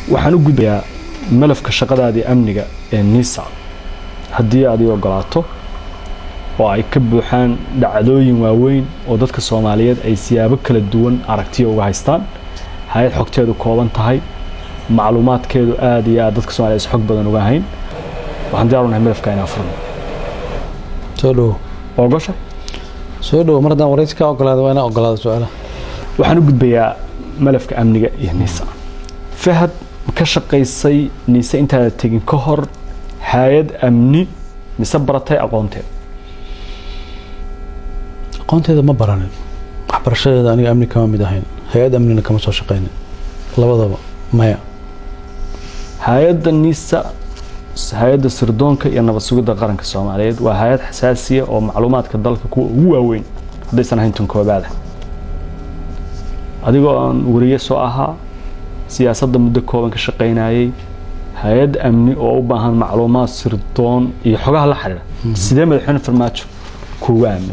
waxaan u gudbayaa malafka shaqadaadii amniga ee nisa haddii aad ii ogolaato oo ay ka buuxaan dhacdooyin waaweyn oo dadka soomaaliyeed ay siyaabo kala duwan aragtiya uga haystaan hay-ad xogteedu kooban tahay macluumaadkeedu aad iyo aad dadka soomaliya is xog badan uga hayn waxaan diyaar unahay malafka inaan furno soo dhowo ogosha soo dhowo mar haddaan waraysi kaa ogolaada waa inaa ogolaada su-aalaha waxaan u gudbayaa malafka amniga iyo nisa fahad ma ka shaqaysay nise intaada tegin ka hor hay-ad amni mise baratay aqoonteed aqoonteeda ma baranin waxbarashadeeda aniga amni kama mid ahayn hay-ad amnina kama soo shaqaynin labadaba maya hay-adda nisa hay-adda sirdoonka iyo nabad sugidda qaranka soomaaliyeed waa hay-ad xasaasiya oo macluumaadka dalka kuwa ugu waaweyn haddaysan ahayn tan koobaada adigoo aan wariye soo ahaa siyaasadda muddo kooban ka shaqaynayay hay-ad amni oo u baahan macluumaad sirdoon iyo xogaha la xidhiidha sidee madaxweyne farmaajo kuugu aaminay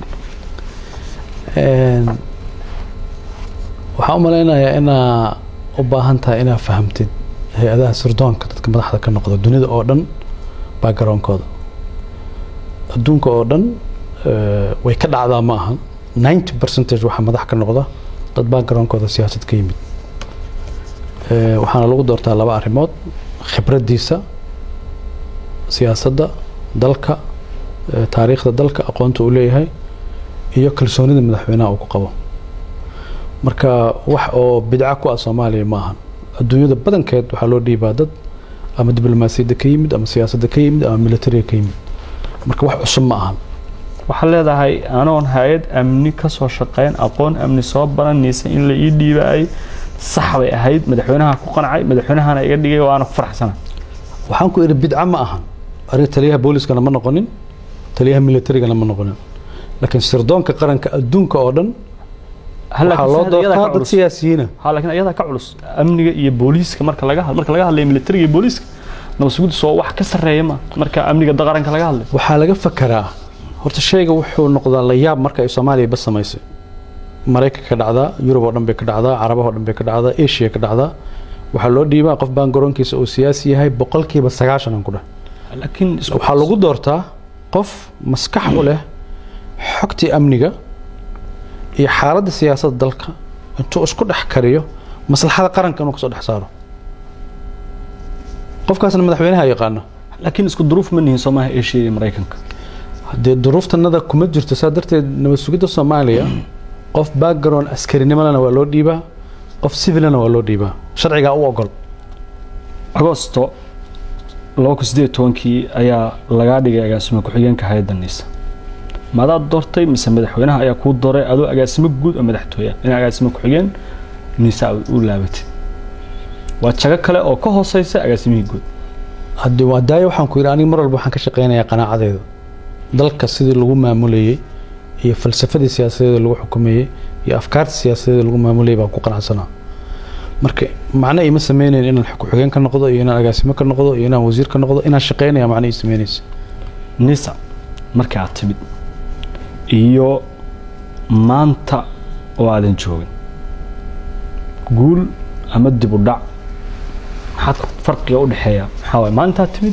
waxaan u malaynayaa inaa u baahan tahay inaa fahamtid hay-adaha sirdoonka dadka madaxda ka noqda dunida oo dhan backgroundkooda adduunka oo dhan way ka dhacdaa ma aha ninety percentage waxaa madax ka noqda dad backgroundkooda siyaasad ka yimid waxaana lagu doortaa laba arrimood khibraddiisa siyaasadda dalka taariikhda dalka aqoonta uu leeyahay iyo kalsoonida madaxweynaha uu ku qabo marka wax oo bidca ku ah soomaaliya ma ahan adduunyada badankeed waxaa loo dhiibaa dad ama diblomaasiyadda ka yimid ama siyaasadda ka yimid ama militariga ka yimid marka wax cusub ma ahan waxaad leedahay anoon hay-ad amni ka soo shaqayn aqoon amni soo baran niise in la ii dhiibaayay sax bay ahayd madaxweynaha ku qancay madaxweynahana iga dhigay waana ku faraxsana waxaan ku idhi bidca ma ahan aniga taliyaha booliskana ma noqonin taliyaha militarigana ma noqonin laakiin sirdoonka qaranka adduunka oo dhan waxaa loo doortaa dad siyaasiyiina ha laakiin ayadaa ka culus amniga iyo booliiska marka laga marka laga hadlayo militariga iyo booliiska nabad sugidda soo wax ka sarreeya ma marka amniga qaranka laga hadlayo waxaa laga fakaraa horta shayga wuxuu noqdaa la yaab marka ay soomaaliya bas samaysay maraykanka ka dhacdaa yurub oo dhan bay ka dhacdaa carabaha oo dhan bay ka dhacdaa asia ka dhacdaa waxaa loo dhiibaa qof baan garoonkiisa uu siyaasi yahay boqolkiiba sagaashan aan ku dheh laakiin waxaa lagu doortaa qof maskax u leh xogtii amniga iyo xaaladda siyaasadda dalka intuu isku dhex kariyo maslaxada qaranka inuu kasoo dhex saaro qofkaasna madaxweynaha yaqaano laakiin isku duruuf ma nihin soomaha asia iyo maraykanka haddee duruuftanada kuma jirto saa darteed nabad sugidda soomaaliya qof background askarinimolana waa loo dhiibaa qof civilana waa loo dhiibaa sharcigaa u ogol agosto laba kun sideed tobankii ayaa lagaa dhigay agaasimo ku-xigeenka hay-adda niisa maadaad doortay mise madaxweynaha ayaa kuu dooray adoo agaasimo guud oo madaxtooya in agaasimo ku-xigeen niisa u laabatid waa jago kale oo ka hooseysa agaasimihii guud haddii waa daayo waxaan ku yidhi aniga mar walba waxaan ka shaqaynayaa qanaacadeeda dalka sidii lagu maamulayey iyo falsafadii siyaasadeeda lagu xukumayey iyo afkaarta siyaasadeeda lagu maamulayay baan ku qanacsanaa marka macno iima sameynayn inaan ku-xigeen ka noqdo iyo inaan agaasimo ka noqdo iyo inaan wasiir ka noqdo inaan shaqaynaya macno ii sameynaysa nisa markii aad timid iyo maanta oo aadan joogin guul ama dib u dhac maxaad farqiga u dhexeeya maxaa waay maantaad timid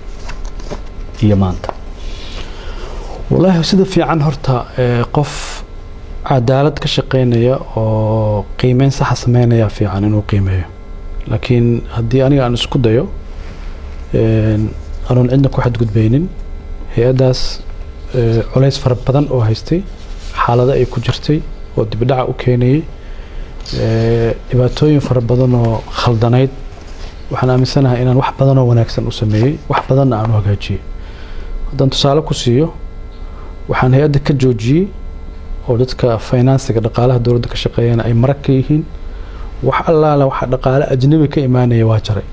iyo maanta wallaahi sida fiican horta qof cadaalad ka shaqaynaya oo qiimeyn saxa sameynaya fiican inuu qiimeeyo laakiin haddii aniga aan isku dayo anoon cidna ku xadgudbaynin hay-addaas culays fara badan oo haystay xaalado ay ku jirtay oo dibdhaca u keenayay dhibaatooyin fara badan oo khaldanayd waxaan aaminsanahay inaan wax badan oo wanaagsan u sameeyey wax badanna aan u hagaajiyey haddaan tusaale ku siiyo waxaan hay-adda ka joojiyey oo dadka finansiga dhaqaalaha dowladda ka shaqeeyana ay marag ka yihiin wax allaala waxa dhaqaale ajnabi ka imaanaya waa jaray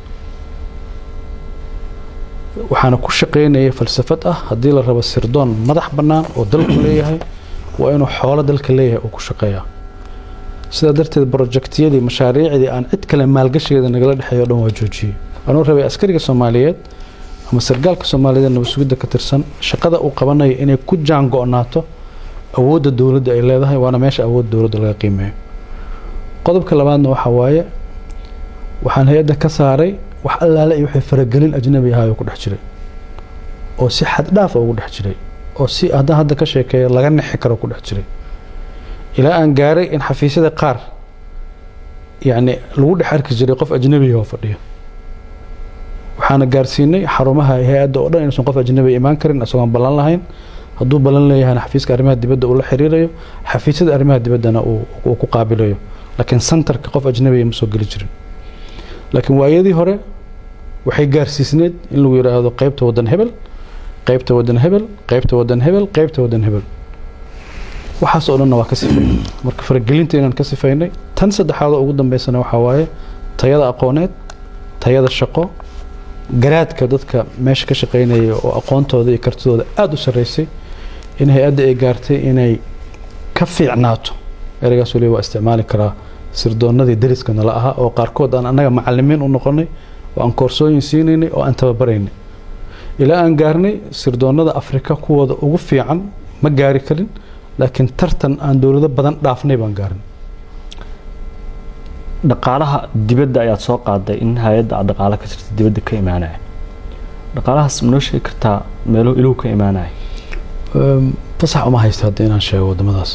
waxaana ku shaqaynaya falsafad ah haddii la rabo sirdoon madax bannaan oo dalku leeyahay waa inuu xoolo dalka leeyahay uu ku shaqeeyaa sidaa darteed brojektiyadii mashaariicdii aan cid kale maalgashigeeda nagala dhexeeyo o dhan waa joojiyey anuu rabay askariga soomaaliyeed ama sargaalka soomaaliyeed nabad sugidda ka tirsan shaqada uu qabanayo inay ku jaan go-naato awoodda dowladda ay leedahay waana meesha awoodda dowladda laga qiimeeyo qodobka labaadna waxaa waaye waxaan hay-adda ka saaray wax allaale iyo wixii faragelin ajnabi ahaa oo ku dhex jiray oo si xad dhaaf ugu dhex jiray oo si haddaan hadda ka sheekeeyo laga nexi karo ku dhex jiray ilaa aan gaaray in xafiisyada qaar yacni lagu dhex arki jiray qof ajnabiga oo fadhiyo waxaana gaarsiinay xarumaha hay-adda oo dhan inuusan qof ajnabi imaan karin isagoon ballan lahayn hadduu ballan leeyahayna xafiiska arrimaha dibadda uu la xiriirayo xafiisyada arrimaha dibaddana uu ku qaabilayo laakiin centerka qof ajnabiga ma soo geli jirin laakiin waayadii hore waxay gaarsiisneed in lagu yidhaahdo qeybta waddan hebel qeybta waddan hebel qeybta waddan hebel qeybta waddan hebel waxaas oo dhanna waa ka sifaynay marka faragelinta inaan ka sifaynay tan saddexaad oo ugu dambeysana waxaa waaye tayada aqooneed tayada shaqo garaadka dadka meesha ka shaqaynaya oo aqoontooda iyo kartidooda aada u sarreysay in hay-adda ay gaartay inay ka fiicnaato ereygaas waliba waa isticmaali karaa sirdoonnadii dariska nala ahaa oo qaarkood aan annaga macalimiin u noqonay oo aan koorsooyin siinaynay oo aan tababaraynay ilaa aan gaarnay sirdoonnada afrika kuwooda ugu fiican ma gaari karin laakiin tartan aan dowlado badan dhaafnay baan gaarin dhaqaalaha dibadda ayaad soo qaaday in hay-adda aad dhaqaalo ka jirta dibadda ka imaanaya dhaqaalahaas manoo sheegi kartaa meelo iluhu ka imaanaya fasax uma haysta hadda inaan sheego wadamadaas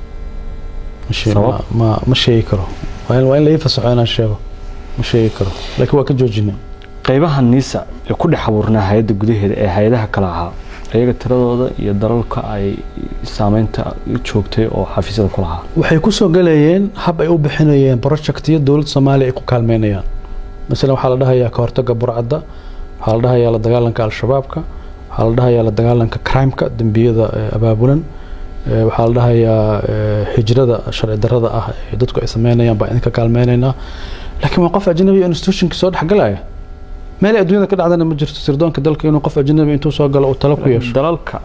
ma ma sheegi karo waa in la ii fasaxo inaan sheego ma sheegi karo laakiin waa ka joojinay qaybaha niisa ee ku dhex abuurnaa hay-adda gudaheeda ee hay-adaha kale ahaa iyaga tiradooda iyo dalalka ay saameynta joogtay oo xafiisyada ku lahaa waxay kusoo galayeen hab ay u bixinayeen projectiyo dowladda soomaaliya ay ku kaalmeynayaan masalan waxaa la dhahayaa ka hortaga burcadda waxaa la dhahayaa la dagaalanka al-shabaabka waxaa la dhahayaa la dagaalanka crimeka dembiyada abaabulan waxaa la dhahayaa hijrada sharci darrada ah ee dadku ay sameynayaan baa idinka kaalmeynaynaa laakiin waa qof ajnabi institutionka soo dhexgalaya meel adduunyada ka dhacdana ma jirto sirdoonka dalka inuu qof ajnabi intuu soo galo uu talo ku yeesho dalalka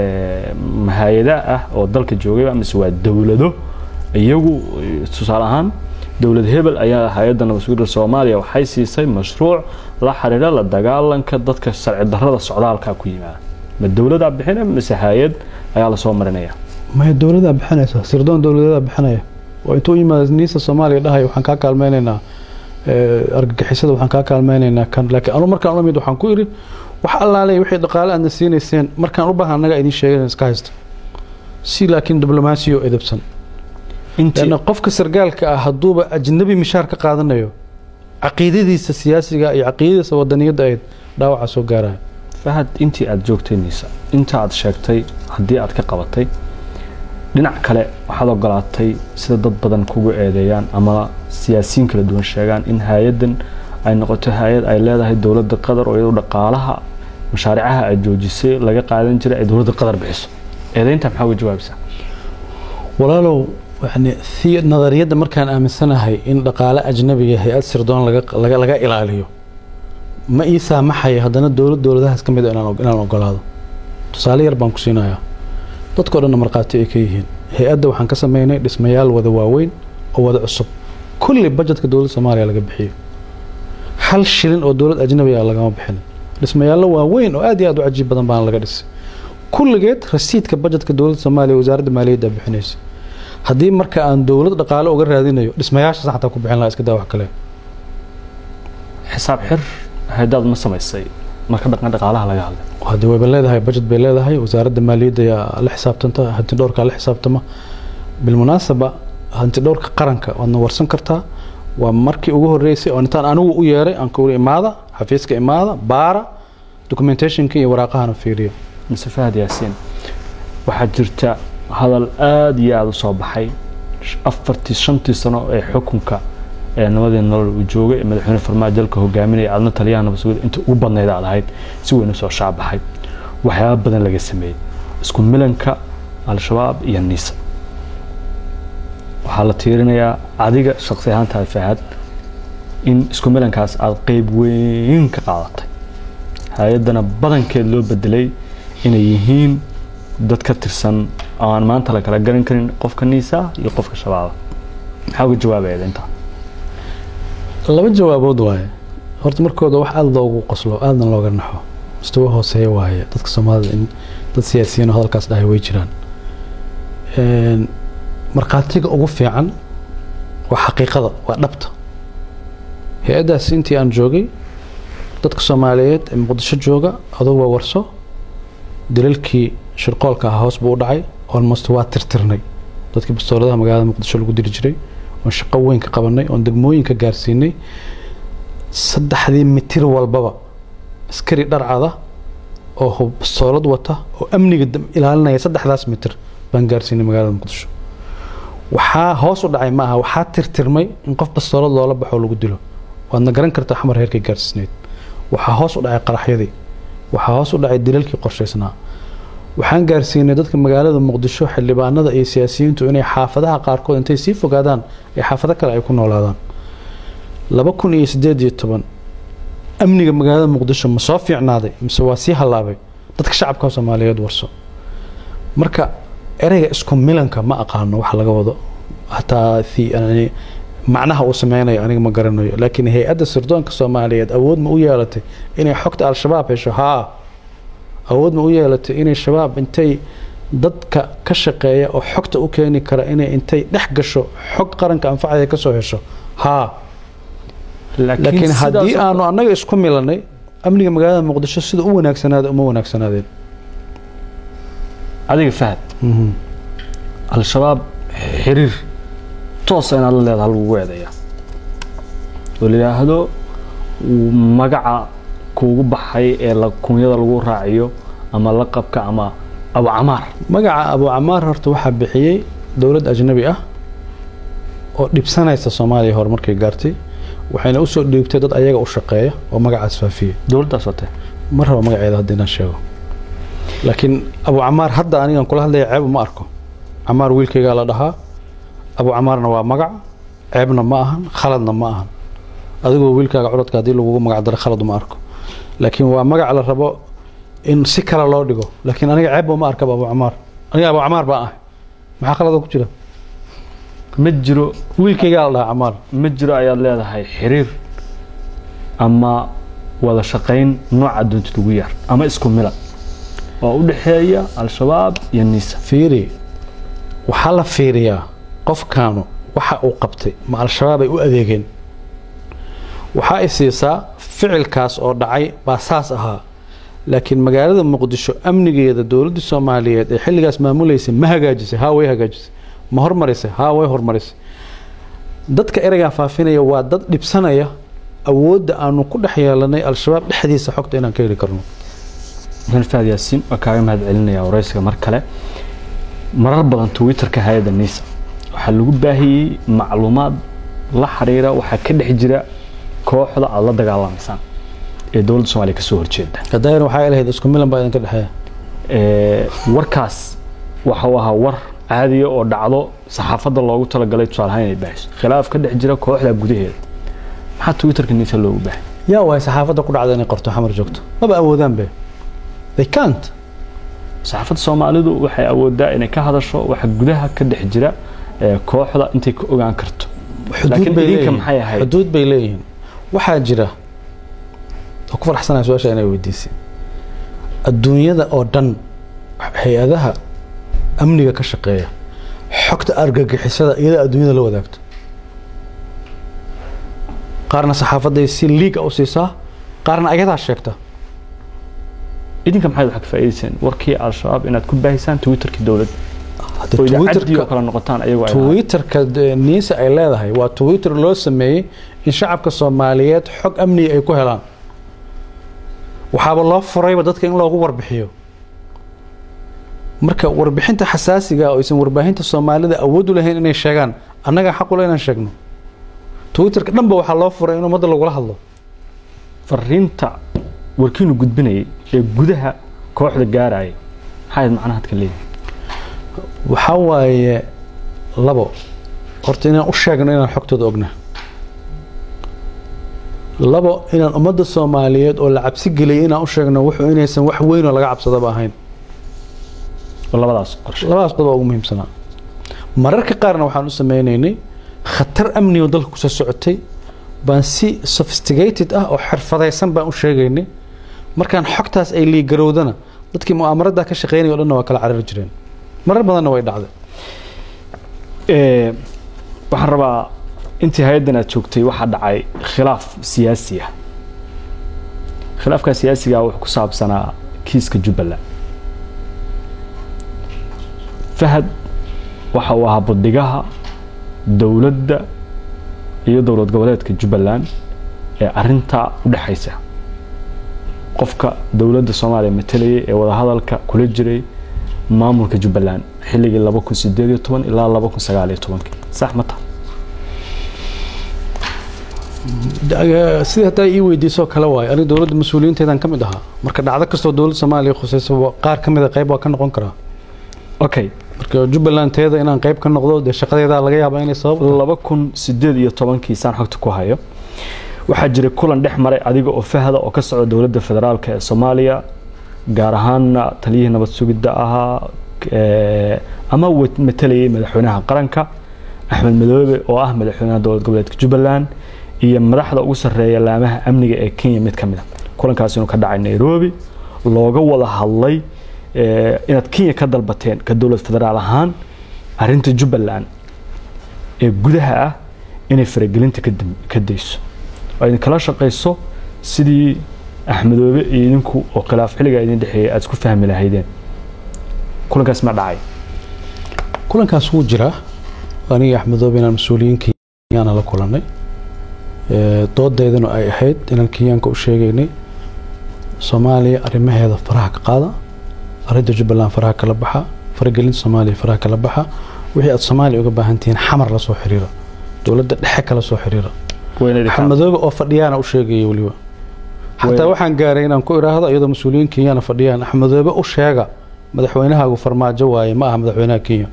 hay-ada ah oo dalka joogayba mise waa dowlado iyagu tusaale ahaan dowlad hebel ayaa hay-adda nabadsuguda soomaaliya waxay siisay mashruuc la xiriira la dagaalanka dadka sharci darrada socdaalka ku yimaada ma dowladaa bixina mise hay-ad ayaa lasoo marinaya maya dowladaa bixinaysa sirdoon dowladeedaa bixinaya oo intuu yimaada niisa soomaaliya dhahaya waxaan kaa kaalmeynaynaa argagixisada waxaan kaa kaalmeynaynaa kan laakiin anu markaan ula mid waxaan ku idhi wax allaale wixii dhaqaale aadna siinayseen markaan u baahan annaga idiin sheegan iska haysta si laakiin diblomaasiyo edabsan lanna qofka sargaalka ah hadduuba ajnabi mishaar ka qaadanayo caqiidadiisa siyaasiga iyo caqiidadiisa wadaniyadda ayd dhaawaca soo gaaraya fahad intii aada joogtay niisa inta aad sheegtay haddii aad ka qabatay dhinac kale waxaad ogolaatay sida dad badan kugu eedeeyaan ama siyaasiyiin kala duwan sheegaan in hay-addan ay noqoto hay-ad ay leedahay dowladda qatar oo iyadu dhaqaalaha mashaaricaha aad joojisay laga qaadan jiray ay dowladda qatar bixiso eedeynta maxaa uga jawaabaysaa walaalow yani si nadariyadda markaan aaminsanahay in dhaqaale ajnabiga hay-ad sirdoon laga laga ilaaliyo ma ii saamaxaya haddana dowlad dowladahaas ka mid a inaan ogolaado tusaale yar baan ku siinayaa dadkao dhanna markhaati ay ka yihiin hay-adda waxaan ka sameynay dhismayaal wada waaweyn oo wada cusub kulli bajetka dowladda soomaaliya laga bixiyo hal shilin oo dowlad ajnabi ah lagama bixin dhismayaallo waaweyn oo aad iyo aad u cajiib badan baana laga dhisay kulligeed rasiidka bajetka dowladda soomaaliya wasaaradda maaliyadda bixinaysa haddii marka aan dowlad dhaqaale uga raadinayo dhismayaashaas xataa ku bixin lahaa iska daa wax kale xisaab xir hay-adaad ma samaysay marka dhaqan dhaqaalaha laga hadlay haddii wayba leedahay bajet bay leedahay wasaaradda maaliyadda ayaa la xisaabtanta hanti dhowrkaa la xisaabtama bilmunaasaba hanti dhowrka qaranka waadna warsan kartaa waa markii ugu horeysay oo intaan anigu u yeeray aan kuuri imaada xafiiska imaada baara documentationka iyo waraaqahana fiiriyo mise fahad yaasiin waxaa jirta hadal aada iyo aada u soo baxay afartii shantii sano ee xukunka ee nabadii nolol uu joogay ee madaxweyne farmaajo dalka hogaaminaya aadna taliyaha nabadsuguda inta ugu badnayd aad ahayd si weyn u soo shaabaxay waxyaaba badan laga sameeyey isku milanka al-shabaab iyo niisa waxaa la tiirinayaa adiga shaqsi ahaantaada fahad in isku milankaas aada qeyb weyn ka qaadatay hay-addana badankeed loo bedelay inay yihiin dad ka tirsan oo aan maanta la kala garan karin qofka niisa iyo qofka shabaaba maxaa uga jawaabayaad intaa laba jawaabood waaye horta markooda wax aada loogu qoslo aadna looga naxo mustawa hooseeya waaye dadka soomaalida in dad siyaasiyiin oo hadalkaas dhahay way jiraan markhaatiga ugu fiican waa xaqiiqada waa dhabta hay-addaas intii aan joogay dadka soomaaliyeed ee muqdisho jooga adugu waa warso dilalkii shirqoolka ahaa hoos buu u dhacay almost waa tirtirnay dadkii bastooladaha magaalada muqdisho lagu diri jiray oon shaqo weyn ka qabanay oon degmooyinka gaarsiinay saddexdii mitir walbaba askari dharcada oo bastoolad wata oo amniga ilaalinaya saddexdaas mitir baan gaarsiinay magaalada muqdisho waxaa hoos u dhacay maaha waxaa tirtirmay in qof bastoolad loola baxo lagu dilo waadna garan kartaa xamar heerkay gaarsiisneyd waxaa hoos u dhacay qaraxyadii waxaa hoos u dhacay dilalkii qorshaysnaa waxaan gaarsiinay dadka magaalada muqdisho xildhibaanada iyo siyaasiyiintu inay xaafadaha qaarkood intay sii fogaadaan ee xaafado kale ay ku noolaadaan laba kun iyo sideed iyo toban amniga magaalada muqdisho ma soo fiicnaaday mise waa sii hallaabay dadka shacabka soomaaliyeed warso marka ereyga isku milanka ma aqaano wax laga wado hataa macnaha uu sameynayo aniga ma garanayo laakiin hay-adda sirdoonka soomaaliyeed awood ma u yeelatay inay xogta al-shabaab hesho haa awood ma u yeelatay inay shabaab intay dadka ka shaqeeya oo xogta u keeni kara inay intay dhex gasho xog qaranka anfacaya kasoo hesho haa laakiin haddii aanu annaga isku milanay amniga magaalada muqdisho sida u wanaagsanaada uma wanaagsanaadeen adiga fahad al-shabaab xiriir toosa inaad la leedaha lagugu eedaya oo la yidhaahdo magaca kuugu baxay ee kunyada lagu raaciyo ama laqabka ama abu camaar magaca abu camaar horta waxaa bixiyey dowlad ajnabi ah oo dhibsanaysa soomaaliya horumarkay gaartay waxayna usoo dhiibtay dad ayaga u shaqeeya oo magacaas faafiyey dowladdaas watee ma rabo magaceeda hadda inaan sheego laakiin abu camaar hadda anigan kula hadlaya ceeb uma arko camaar wiilkaygaa la dhahaa abu camaarna waa magac ceebna ma ahan khaladna ma ahan adigoo wiilkaaga codadka haddii lagugu magac daro khalad uma arko laakiin waa magac la rabo in si kale loo dhigo laakiin aniga ceebba uma arkaba abu camaar aniga abu camaar baa ah maxaa khalada ku jira ma jiro wiilkaygaa la dhahaa camaar ma jiro ayaad leedahay xiriir ama wada shaqayn nooca doontid ugu yaar ama isku milan oo u dhexeeya al-shabaab iyo nisa fiiri waxaa la fiiriyaa qofkaanu waxa uu qabtay ma al-shabaab ay u adeegeen waxaa i siisaa ficilkaas oo dhacay baa saas ahaa laakiin magaalada muqdisho amnigeeda dowladda soomaaliyeed ee xilligaas maamulaysay ma hagaajisay haa way hagaajisay ma hormarisay haa way hormarisay dadka ereygaa faafinaya waa dad dhibsanaya awoodda aanu ku dhex yeelanay al-shabaab dhexdiisa xogta inaan ka heli karno maxamed fahad yaasiin waa kaaga mahad celinaya waraysiga mar kale marar badan twitterka hay-adda nisa waxaa lagu baahiyey macluumaad la xiriira waxaa ka dhex jira kooxda aada la dagaalamaysaan ee dowladda soomaliya kasoo horjeeda hadaayan waxaa lahayd isku milan baa idinka dhexeeya warkaas waxa uu ahaa war caadiya oo dhacdo saxaafadda loogu talagalay tusaalahaan inay baahiso khilaaf ka dhex jira kooxda gudaheeda maxaa twitterka nisa loogu baahay yaa waay saxaafadda ku dhacda inay qorto xamar joogto maba awoodaan be they can't saxaafadda soomaalidu waxay awoodaa inay ka hadasho waxa gudaha ka dhex jira kooxda intay ka ogaan karto xuduud bay idinka leeyihiin maxay ahayd xuduud bay leeyihiin waxaa jira oo ku faraxsanaya su-aasha inay weydiisay adduunyada oo dhan hay-adaha amniga ka shaqeeya xogta argagixisada iyada adduunyada la wadaagto qaarna saxaafadday si liiga u siisaa qaarna ayadaa sheegta idinka maxayd waxaa ka faa'iidayseen warkii al-shabaab inaad ku baahisaan twitterkii dowladda Hadda oo idaacadii oo Twitterka- kale noqotaan ayagoo ay lahaayeen. twitterka de- niisa ay leedahay waa twitter loo sameeyey in shacabka soomaaliyeed xog amniga ay ku helaan waxaaba loo furayba dadka in loogu warbixiyo marka warbixinta xasaasiga oo aysan warbaahinta soomaalida awood u lahayn inay sheegaan annagaa xaq ule inaan sheegno twitterka dhanba waxaa loo furay in ummadda lagula hadlo fariinta warkiinu gudbinayay ee gudaha kooxda gaarayay maxay ahayd macnaha hadka leeyahay waxaa waaye labo horta inaan u sheegno inaan xogtooda ogna labo inaan ummadda soomaaliyeed oo la cabsi geliyay inaan u sheegno wuxuu inaysan wax weyn oo laga cabsadaba ahayn oo labadaas qorshe labadaas qodob ugu muhiimsanaa mararka qaarna waxaan u sameynaynay khatar amni oo dalka kusoo socotay baan si sophisticated ah oo xirfadaysan baan u sheegaynay markaan xogtaas ay liigarowdana dadkii mu'aamarada ka shaqeynaya o dhanna waa kala carari jireen marar badanna way dhacday Ee, waxaan rabaa intii hay-addan aad joogtay waxaa dhacay khilaaf siyaasi ah khilaafkaa siyaasiga wuxuu ku saabsanaa kiiska jubbaland fahad waxa uu ahaa budhigaha dowladda iyo dowlad goboleedka jubbaland ee arintaa u dhexaysa qofka dowladda soomaaliya matalayay ee wadahadalka kula jiray maamulka jubbaland xilligii laba kun sideed iyo toban ilaa laba kun sagaal iyo tobankii sax ma taha sidii haddaa ii weydiisoo kale waayo aniga dowladda mas-uuliyiinteedan ka mid ahaa marka dhacdo kastoo dowladda soomaaliya khusaysa qaar ka mid a qayb waa ka noqon karaa okay marka jubbaland teeda inaan qayb ka noqdo dee shaqadeedaa laga yaabaa inay sabab laba kun sideed iyo tobankii saan xogta ku hayo waxaa jiray kulan dhex maray adiga oo fahda oo ka socda dowladda federaalk ee soomaaliya gaar ahaanna taliyihii nabad sugidda ahaa ama matalayay madaxweynaha qaranka axmed madoobe oo ah madaxweynaha dowlad goboleedka jubbaland iyo madaxda ugu sarreeya laamaha amniga ee kenya mid ka mid a kulankaas inuu ka dhacay nairobi looga wada hadlay inaad kenya ka dalbateen ka dowlad federaal ahaan arinta jubbaland ee gudaha ah inay faragelinta ka dayso oo idinkala shaqayso sidii axmedoobe iyo idinku oo khilaaf xilligaa idin dhexeeyay aad isku fahmi lahaydeen kulankaas ma dhacay kulankaas wuu jiraa aniga axmedoobe inaan mas-uuliyiin kenyaana la kulanay doodaydana ay ahayd inaan kenyaanka u sheegaynay soomaaliya arrimaheeda faraha ka qaada arrinta jubbaland faraha kala baxa faragelinta soomaaliya faraha kala baxa wixii aad soomaaliya uga baahan tihiin xamar la soo xiriira dowladda dhexe kala soo xiriira axmedoobe oo fadhiyaana u sheegaya weliba xataa waxaan gaaray inaan ku idhaahdo iyadoo mas-uuliyiin kenyaana fadhiyaan axmedoobe u sheega madaxweynahaagu farmaajo waaye ma aha madaxweynaha kenya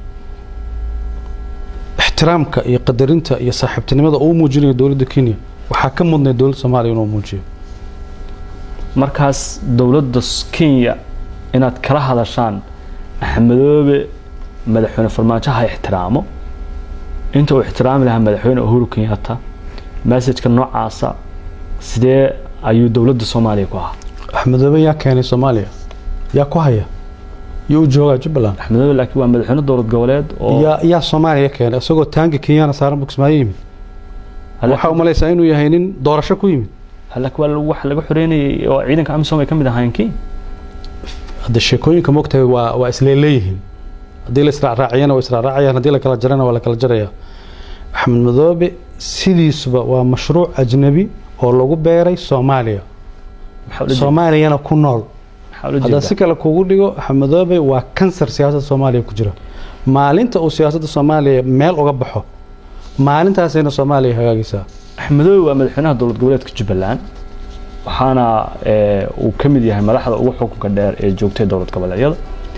ixtiraamka iyo qadarinta iyo saaxiibtinimada uu muujinayo dowladda kenya waxaa ka mudnay dowladda soomaaliya inuu muujiyo markaas dowladda kenya inaad kala hadashaan axmedoobe madaxweyne farmaajo ha ixtiraamo inta uu ixtiraami lahaa madaxweyne uhuru kenyatta messajka noocaasa sidee ayuu dowladda soomaaliya ku ahaa axmedoobe yaa keenay soomaaliya yaa ku haya iyo u joogaa jubbaland axmedoobe laakiin waa madaxweyne dowlad goboleed oo yaa yaa soomaaliya keenay isagoo taanka kenyana saaran buksmaayo yimid waxaa u malaysaa inuu yahay nin doorasho ku yimid laakiin waa wax laga xoreynayay oo ciidanka amisom ay ka mid ahaayeen kenya hadda sheekooyinka moogtahay waa waa isleeleeyihiin haddii la israacraaciyana waa israacraacayaan haddii la kala jarana waa la kala jaraya axmed madoobe sidiisuba waa mashruuc ajnabi oo lagu beeray soomaaliya soomaaliyana ku nool haddaan si kale kugu dhigo axmed madoobe waa kansar siyaasadda soomaaliya ku jira maalinta uu siyaasadda soomaaliya meel uga baxo maalintaasayna soomaaliya hagaagaysaa axmedoobe waa madaxweynaha dowlad goboleedka jubbaland waxaana uu ka mid yahay madaxda ugu xukunka dheer ee joogtay dowlad goboleedyada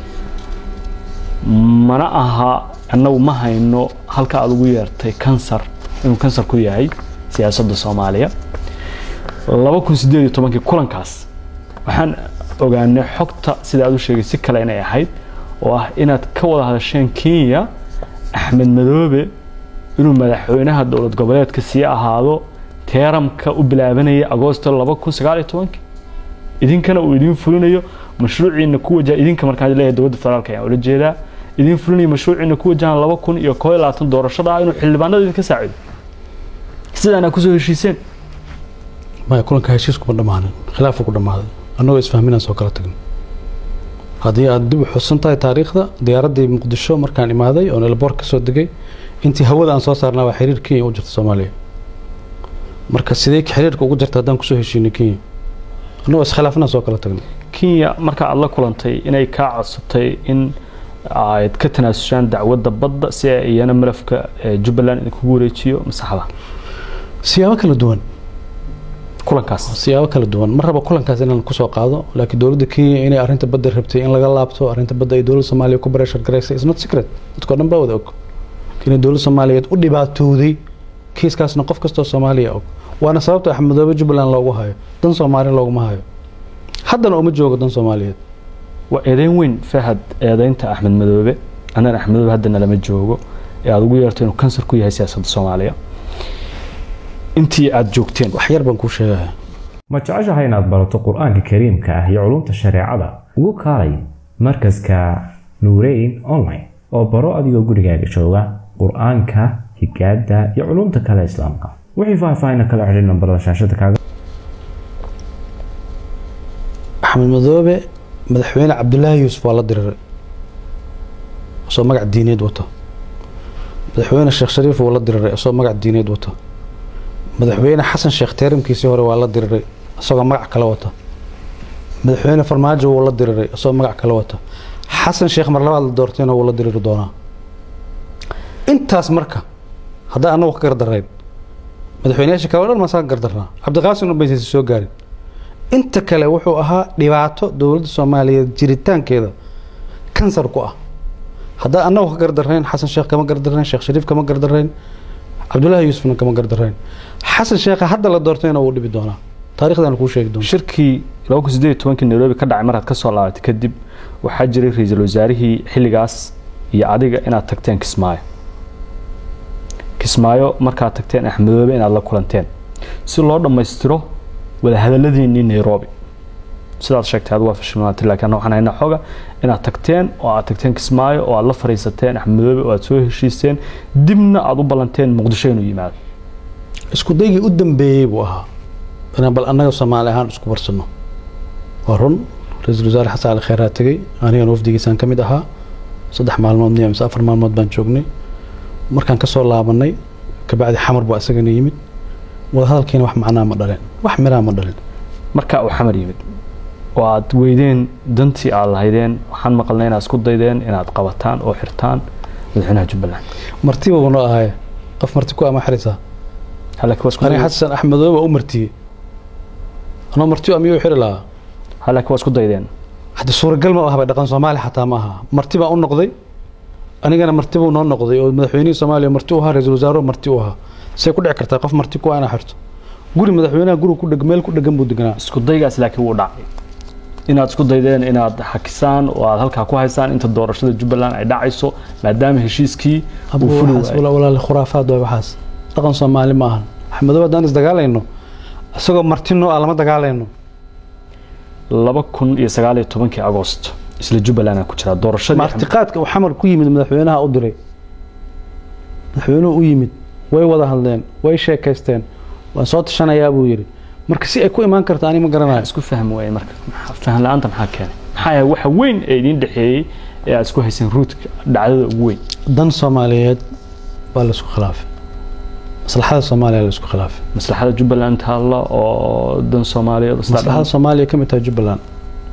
mana aha annagu ma hayno halka aad ugu yeertay kansar inuu kansar ku yahay siyaasadda soomaaliya laba kun sideed iyo tobankii kulankaas waxaan ogaanay xogta sida aad u sheegay si kale inay ahayd oo ah inaad ka wada hadasheen kenya axmed madoobe inuu madaxweynaha dowlad goboleedka sii ahaado teeramka u bilaabanaya agoosto laba kun sagaal iyo tobankii idinkana uu idiin fulinayo mashruuciina ku wajaha idinka markaan leeyahay dowladda federaalka ayaan ula jeedaa idiin fulinayo mashruuciina ku wajahan laba kun iyo koo iyo labaatan doorashada ah inuu xildhibaanada idinka saacido sidaana kusoo heshiiseen maya kulanka heshiiskuma dhammaanin khilaafa ku dhammaaday annagoo isfahminaan soo kala tagin haddii aad dib u xusan tahay taariikhda diyaaraddii muqdisho markaan imaaday oon elboor ka soo degay intii hawada aan soo saarnaa waa xiriir kenya u jirta soomaaliya marka sidee xiriirka ugu jirta haddaan kusoo heshiinay kenya annagoo iskhilaafnaan soo kala tagnay kenya marka aad la kulantay inay kaa codsatay in aad ka tanaasushaan dacwadda badda si ay iyana malafka jubbaland idinkugu wareejiyo masaxda siyaabo kala duwan kulankaas siyaabo kala duwan ma raba kulankaas inaan kusoo qaado laakiin dowladda kenya inay arrinta badda rabtay in laga laabto arrinta badda ay dowladda soomaaliya ku bareshar garaysay is not secret dadkoo dhan baa wada og inay dowladda soomaaliyeed u dhibaatowday kiiskaasna qof kastoo soomaaliya og waana sababta axmedoobe jubbaland loogu hayo dan soomaaliya looguma hayo haddana uma joogo dan soomaaliyeed waa eedeyn weyn fahad eedeynta axmed madoobe anaan axmed madoobe haddana lama joogo ee aad ugu yeerto inuu kansar ku yahay siyaasadda soomaaliya intii aad joogteen wax yar baan kuu sheegaya ma jeceshahay inaad barato qur-aanka kariimka ah iyo culumta shareecada ugu kaalay markaska nuureyn online oo baro adigoo gurigaaga jooga qur-aanka higaada iyo culumta kale islaamka wixii faahfaahina kala xidhiir nambarada shaashada kaaga axmed madoobe madaxweyne cabdulaahi yuusuf waa la diriray isoo magac diineed wato madaxweyne sheekh shariif waa la diriray isagoo magac diineed wato madaxweyne xasan sheekh teeramkiisii hore waa la diriray isagoo magac kale wata madaxweyne farmaajo wuu la diriray isagoo magac kale wata xasan sheekh mar labaad la doortayna wuu la diriri doonaa intaas marka haddaan annagu ka gardarayn madaxweyneyaasha kale o dhan masaan gardarnaa cabdiqaasim ubaysaysa soo gaarin inta kale wuxuu ahaa dhibaato dowladda soomaaliyeed jiritaankeeda kansar ku ah haddaan annagu ka gardarayn xasan sheekh kama gardarayn sheekh shariif kama gardarayn cabdullaahi yuusufna kama gardarayn xasan sheekha hadda la doortayna wuu dhibi doonaa taarikhdan kuu sheegi doona shirkii laba kun sideed iyo tobankii nairobi ka dhacay markaad ka soo laabatay kadib waxaa jiray ra-iisul wasaarihii xilligaas iyo adiga inaad tagteen kismaayo kismaayo markaad tagteen axmedoobe inaad la kulanteen si loo dhammaystiro wadahadaladiinii nairobi sidaad sheegtay ad waa fashilmaatay laakiin anna waxaan haynaa xoga inaad tagteen oo aad tagteen kismaayo oo aad la fariisateen axmedoobe oo aad soo heshiiseen dibna aad u ballanteen muqdisho inuu yimaado isku daygii u dambeeyey buu ahaa inaan bal annaga soomaali ahaan isku barsano waa run ra-iisul wasaare xasan cali kheyraa tegey anigan wafdigiisaan ka mid ahaa saddex maalmood miya mise afar maalmood baan joognay markaan ka soo laabanay kabacdi xamar buu isagana yimid wadahadalkiina wax macnaa ma dhalin wax miraa ma dhalin marka uu xamar yimid oo aad weydeen dantii aad lahaydeen waxaan maqalnay inaad isku daydeen inaad qabataan oo xirtaan madaxweynaha jubbaland martiba buu noo ahaye qof marti ku ama xirisaa halaki waa isku aniga xasan axmedoobe baa u martiyey anoo martiyo amiyuu xiri lahaa halaki waa isku daydeen hadda suuragal ma ahaba dhaqan soomaali xataa ma aha marti baa u noqday anigana marti buu noo noqday oo madaxweynihii soomaaliya marti u ahaa ra-iisul wasaaruhu marti u ahaa say ku dhici kartaa qof marti ku inaa xirto guri madaxweynaha guri ku dheg meel ku dhegan buu deganaa isku daygaas laakiin wuu dhacay inaad isku daydeen inaad xakisaan oo aad halkaa ku haysaan inta doorashada jubbaland ay dhacayso maadaama heshiiskii uu fuli waayay walaali khuraafaad waay waxaas dhaqan soomaali ma ahan axmedoobe haddaan isdagaalayno isagoo marti noo ah lama dagaalayno laba kun iyo sagaal iyo tobankii agost isla jubbaland ku jira doorashadii martiqaadka uu xamar ku yimid madaxweynaha u diray madaxweynuhu u yimid way wada hadleen way sheekaysteen waan soo tashanayaa buu yidhi marka si ay ku imaan karto ani ma garanayo isku fahmi waayeen marka faham la-aanta maxaa keenay maxaa yahay waxa weyn ee idiin dhexeeyey ee aad isku hayseen ruudka dhacdada ugu weyn dan soomaaliyeed baa la isku khilaafay maslaxada soomaaliya la isku khilaafay maslaxada jubbaland taalla oo dan soomaaliyeed oo sidaa maslaxada soomaaliya ka mid tahay jubbaland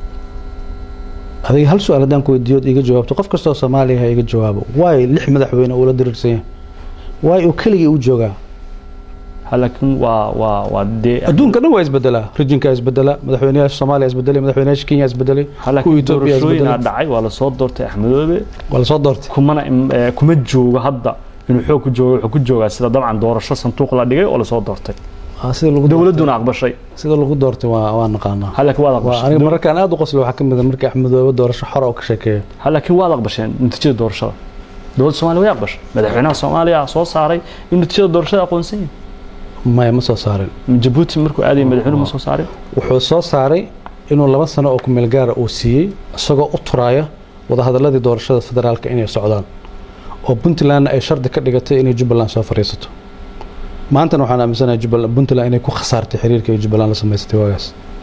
adiga hal su-aal haddaan ku weydiiyo iga jawaabto qof kastoo soomaaliya ha iga jawaabo waay lix madaxweyne uu la diriirsan yahay waay uu keligii u joogaa laakiin waa waa waa dee adduunka dhan waa isbedelaa rijinka isbedela madaxweynayaasha soomaaliya isbedelay madaxweynayaasha kenya isbedelay kuwa laakiin etoobiya doorashooyinaa isbedelay dhacay waa lasoo doortay axmedoobe waa lasoo doortay kumana im- eh, kuma joogo hadda inuu xoog ku joogo wuxuu ku joogaa sida dabcan doorasho sanduuq la dhigay oo lasoo doortay Waa sida lagu doortay dowladduna aqbashay sida lagu doortay waa waa naqaanaa ha laakiin waad waa aqbashay aniga mararkaan aad u qoslo waxaa ka mid a markii axmedoobe doorasho xora oo ka sheekeeya ha laakiin waad aqbasheen natiijada doorashada dowladda soomaaliya way aqbashay madaxweynaha soomaaliya soo saaray in natiijada doorashada aqoonsan yahay maya ma soo saarin jabuuti markuu aadayay madaxweynuhu ma soo saarin wuxuu soo saaray inuu laba sano oo kumeel gaara uu siiyey isagoo u turaaya wadahadaladii doorashada federaalka inay socdaan oo puntlandna ay shardi ka dhigatay inay jubbaland soo fadhiisato maantana waxaan aaminsanahay jubbaland puntland inay ku khasaartay xiriirka ay jubbaland la samaysatay waagaas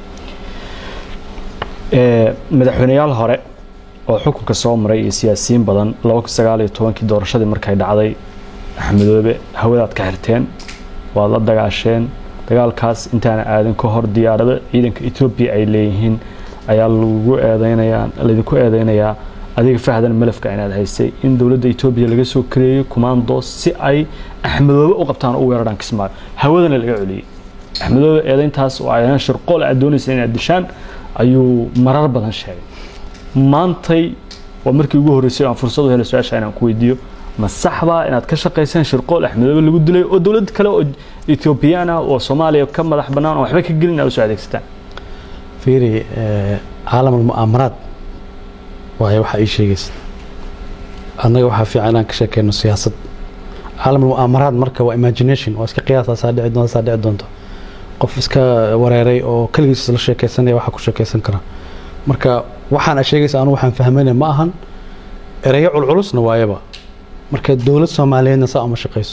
Ee, madaxweyneyaal hore oo xukunka soo maray iyo siyaasiyiin badan laba kun sagaal iyo tobankii doorashadii markay dhacday axmedoobe hawadaad ka xirteen waad la dagaasheen dagaalkaas intaana aadan ka hor diyaarado ciidanka etoobiya ay leeyihiin ayaa lagu eedeynayaa laydinku eedeynayaa adiga fahdan malafka inaad haysay in dowladda etoobiya laga soo kareeyey kumaando si ay axmedoobe u qabtaan oo u weeraraan kismaayo hawadana laga celiyey axmedoobe eedeyntaas oo ayaan shirqool aad doonaysa inaad dishaan ayuu marar badan sheegay maantay waa markii ugu horreysay oo aan fursad u helay su-aasha inaan ku weydiiyo ma saxbaa inaad ka shaqaysaan shirqool axmedoobe lagu dilay oo dowlad kale oo etoobiyaan ah oo soomaaliya ka madax bannaan oo waxba ka gelin aad usoo adeegsataan fiiri eh, caalam almu'aamaraad waayo waxaa ii sheegaysa annaga waxaa fiican inaan ka sheekeyno siyaasad caalam almu'aamaraad marka waa imagination waa iska qiyaasa saa dhici doonta saa dhici doonta qof iska wareeray oo keligiis la sheekeysanaya waxaa ku sheekeysan kara marka waxaan aad sheegaysa anu waxaan fahmayna ma ahan ereyo culculusna waayaba marka dowlad soomaaliyeedna saa uma shaqayso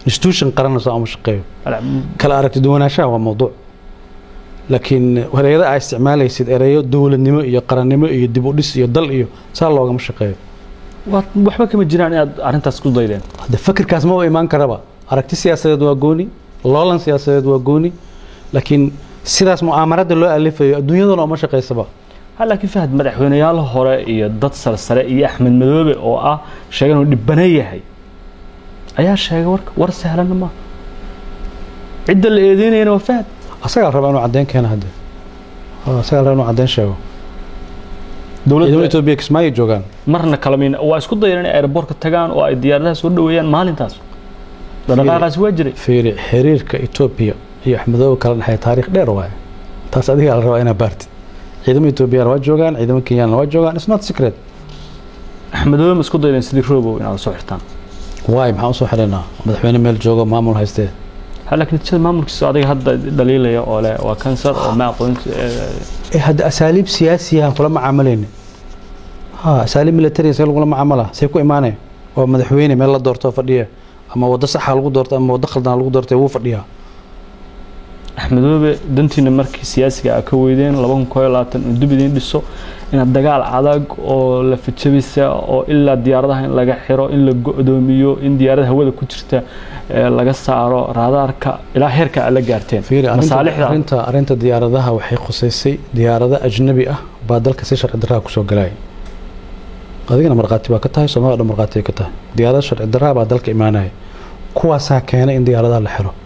institution qaranna saa uma shaqeeyo kala aragti duwanaanshaha waa mawduuc laakiin ereyada aa isticmaalaysid ereyo dowladnimo iyo qarannimo iyo dib u dhis iyo dal iyo saa loogama shaqeeyo Waa- waxba kama jiraan inaad arrintaas ku daydeen hadde fakirkaas ma u imaan karaba aragti siyaasadeed waa gooni loolan siyaasadeed waa gooni laakiin sidaas mu'aamarada loo alifayo adduunyadana uma shaqaysaba ha laakiin fahad madaxweyneyaal hore iyo dad sarsare iyo axmed madoobe oo ah sheegan uu dhibana yahay ayaa sheegay warka war sahlanna maaha cidda la eedeynayana waa fahad asagaa raba inuu caddeyn keena hadde Ah, asagaa raba inuu caddeyn sheego ciidamada dowladda etoobiya kismaayo joogaan marna kalamin waa isku dayeen inay aeroboortka tagaan oo ay diyaaradaha soo dhaweeyaan maalintaas dhaqdhaqaaqaasi waa jiray fiiri xiriirka etoobiya iyo axmedoobe kala dhexeeya taariikh dheer waaye taas adigaa la rabaa inaad baartid ciidamada etoobiyana waa joogaan ciidamada kenyana waa joogaan it's not secret axmedoobe ma isku daydeen sidii roobow inaad soo xirtaan waay maxaan usoo xidhaynaa madaxweyne meel joogo maamul haystee ha laakiin natiijada maamulkiisa adiga hadda dhaliilaya oo leh waa kansar oo ma aqoon ee hadda asaaliib siyaasiyahan kula macaamalayna ha asaaliib military see lagula macaamala see ku imaanaya waa madaxweyne meel la doorto fadhiya ama waddo saxa lagu doorto ama waddo khaldana lagu doortay wuu fadhiyaa axmedoobe dantiina markii siyaasiga a ka weydeen laba kun koo iyo labaatan uu dib idiin dhiso inaad dagaal adag oo la fijabisa oo ilaa diyaaradaha in laga xiro in la go-doomiyo in diyaarada hawada ku jirta ee laga saaro raadaarka ilaa heerka aad la gaarteen fiiri arrinta masaalixda arrinta arrinta diyaaradaha waxay khusaysay diyaarado ajnabi ah baa dalka si sharci darraa kusoo galaya adigana markhaati baa ka tahay soomaalida dhan markhaati ay ka tahay diyaarado sharci darraa baa dalka imaanaya kuwaasaa keenay in diyaaradaha la xiro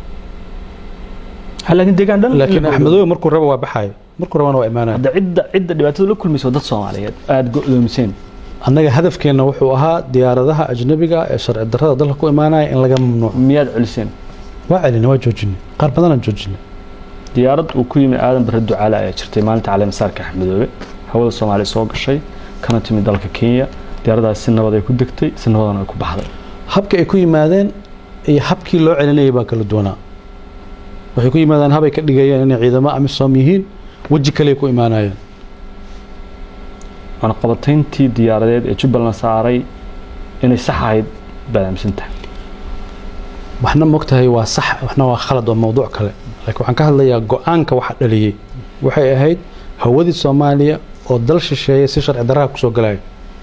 ha laakiin deegaan dhan in la laakiin go-doomiyo. axmedoobe markuu raba waa baxayo markuu rabana waa imaanaya hadda cidda cidda dhibaatada la kulmaysa waa dad soomaaliyeed aada go-doomiseen annaga hadafkeenna wuxuu ahaa diyaaradaha ajnabiga ee sharci darrada dalka ku imaanaya in laga mamnuuco miyaad celiseen waa celinay waa joojinay qaar badanaan joojinay diyaarad uu ku yimi aadan bare ducaale ayaa jirtay maalinta caleemasaarka axmedoobe hawada soomaaliya soo gashay kana timid dalka kenya diyaaradaas si nabad ay ku degtay si nabadana ay ku baxday habka ay ku yimaadeen iyo habkii loo celinayay baa kala duwanaa waxay ku yimaadeen habay ka dhigayeen inay ciidamo amisom yihiin weji kale ku imaanayeen cunaqabatayntii diyaaradeed ee jubbaland saaray inay sax ahayd baad aaminsan tahay waxna mogtahay waa sax waxna waa khalad waa mawduuc kale laakiin waxaan ka hadlayaa go-aanka waxa dhaliyey waxay ahayd hawadii soomaaliya oo dal shisheeye si sharci darraha kusoo galaya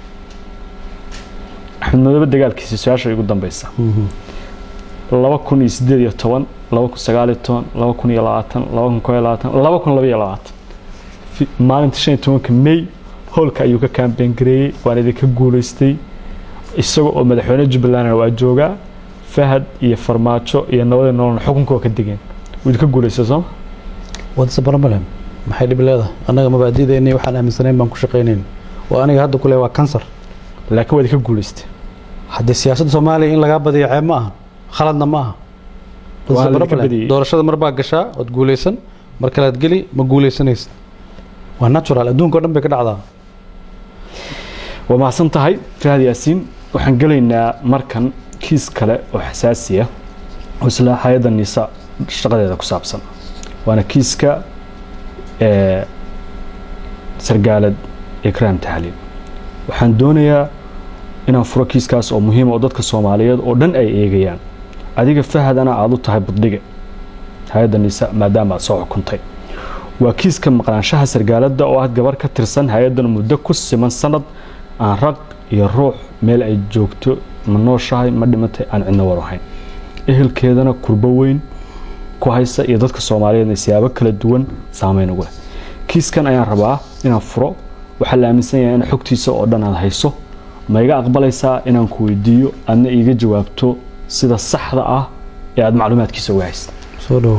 axmed madoobe dagaalkiisa su-aasha ugu dambeysa laba kun iyo sideed iyo toban laba kun sagaal iyo toban laba kun iyo labaatan laba kun koo iyo labaatan laba kun laba iyo labaatan Fi- maalinta shan iyo tobanka may howlka ayuu ka kaambeen gareeyey waan idinka guuleystay isaga oo madaxweyne jubbalandna waa joogaa fahad iyo farmaajo iyo nabadii nololna xukunka waa ka degeen wuu idinka guuleystay sooma wadase barmalem maxay dhib leedahay annaga mabaadi'deennii waxaan aaminsanayn baan ku shaqaynayn oo aniga hadda kule waa kansar laakiin waa idinka guuleystay haddii siyaasadda soomaaliya in lagaa badiyo ceeb ma aha khaladna ma aha Waa Wadase la idinka barmalem. badiyey. doorashada mar baa gashaa ood guulaysan mar kalead geli ma guulaysanaysid waa natural adduunka o dhan bay ka dhacdaa waa mahadsan tahay fahad yaasiin waxaan gelaynaa markan kiis kale oo xasaasi ah oo isla hay-adda nisa shaqadeeda ku saabsan waana kiiska ee sargaalad ikraam tahliil waxaan doonayaa inaan furo kiiskaas oo muhiima oo dadka soomaaliyeed oo dhan ay eegayaan adiga fahadana aada u tahay buddige hay-adda nisa maadaama aad soo xukuntay waa kiiska maqnaanshaha sargaaladda oo ah gabar ka tirsan hay-addan muddo ku siman sanad aan rag iyo ruux meel ay joogto ma nooshahay ma dhimatay aan cidna war ahayn ehelkeedana kurbo weyn ku haysa iyo dadka soomaaliyeedna siyaabo kala duwan saameyn ugu leh kiiskan ayaan rabaa inaan furo waxaa la aaminsan yahay in xogtiisa oo dhan aad hayso ma iga aqbalaysaa inaan ku weydiiyo aadna iiga jawaabto sida saxda ah ee aada macluumaadkiisa uga haysta soo dhowo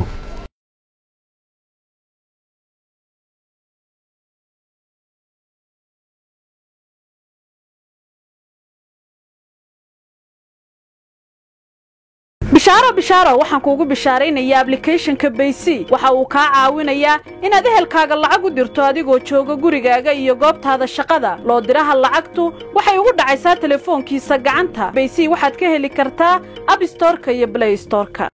bishaaro bishaaro waxaan kuugu bishaaraynayaa ablicathonka baysy waxa uu kaa caawinayaa inaad ehelkaaga lacag u dirto adigoo jooga gurigaaga iyo goobtaada shaqada loo diraha lacagtu waxay ugu dhacaysaa telefoonkiisa gacanta baysy waxaad ka heli kartaa abstorka iyo blaystorka